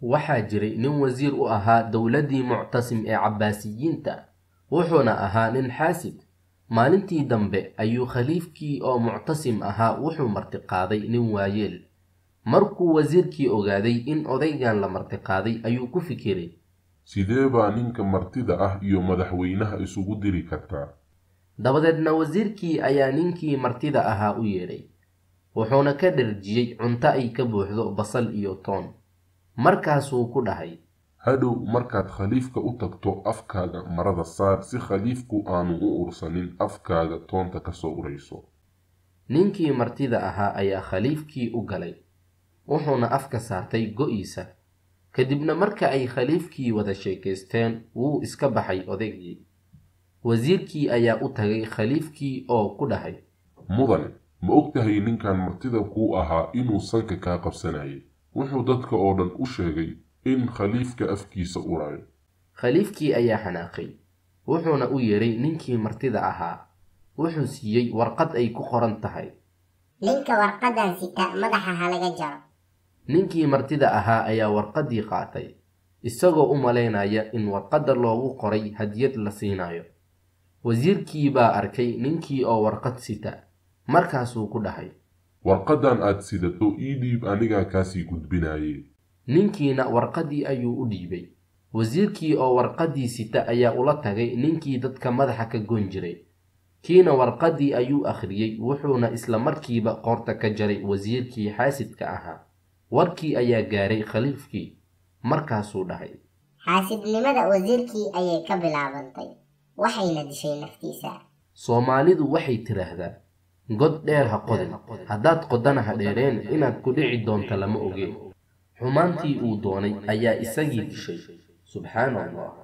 waxaa jiray nin wasiir u ahaa dowladdii muctasim ee cabbaasiyiinta wuxuuna ahaa nin xaasid maalintii dambe ayuu khaliifkii oo muctasim ahaa wuxuu martiqaaday nin waayeel markuu wasiirkii ogaaday in odaygan la martiqaaday ayuu ku fikiray sidee baa ninka martida ah iyo madaxweynaha isugu diri kartaa dabadeedna wasiirkii ayaa ninkii martida ahaa u yeedhay wuxuuna ka dherjiyey cunto ay ka buuxdo basal iyo toon markaasuu ku dhahay hadhow markaad khaliifka u tagto afkaaga marada saar si khaliifku aanu u ursanin afkaaga toonta ka soo urayso ninkii martida ahaa ayaa khaliifkii u galay wuxuuna afka saartay go-iisa kadibna marka ay khaliifkii wada sheekaysteen wuu iska baxay odaygii wasiirkii ayaa u tagay khaliifkii oo ku dhahay mudane ma og tahay ninkan martida kuu ahaa inuu sanka kaa qabsanayay wuxuu dadka oo dhan u sheegay in khaliifka afkiisa urayo khaliifkii ayaa xanaaqay wuxuuna u yeedhay ninkii martida ahaa wuxuu siiyey warqad ay ku qoran tahay ninka warqadan sita madaxa halaga jaro ninkii martida ahaa ayaa warqaddii qaatay isagoo u malaynaya in warqadda loogu qoray hadiyad la siinayo wasiirkii baa arkay ninkii oo warqad sita markaasuu ku dhahay warqaddan aad sidato ii dhiib anigaa kaasii gudbinaye ninkiina warqaddii ayuu u dhiibay wasiirkii oo warqaddii sita ayaa ula tagay ninkii dadka madaxa ka gon jiray kiina warqaddii ayuu akhriyey wuxuuna isla markiiba qoorta ka jaray wasiirkii xaasidka ahaa warkii ayaa gaaray khaliifkii markaasuu dhahay xaasidnimada wasiirkii ayay ka bilaabantay waxayna dishay naftiisa soomaalidu waxay tidhaahdaa god dheer ha qodin haddaad qodana ha dheereen inaad ku dhici doonto lama oge xumaantii uu doonay ayaa isagii dishay subxaana allah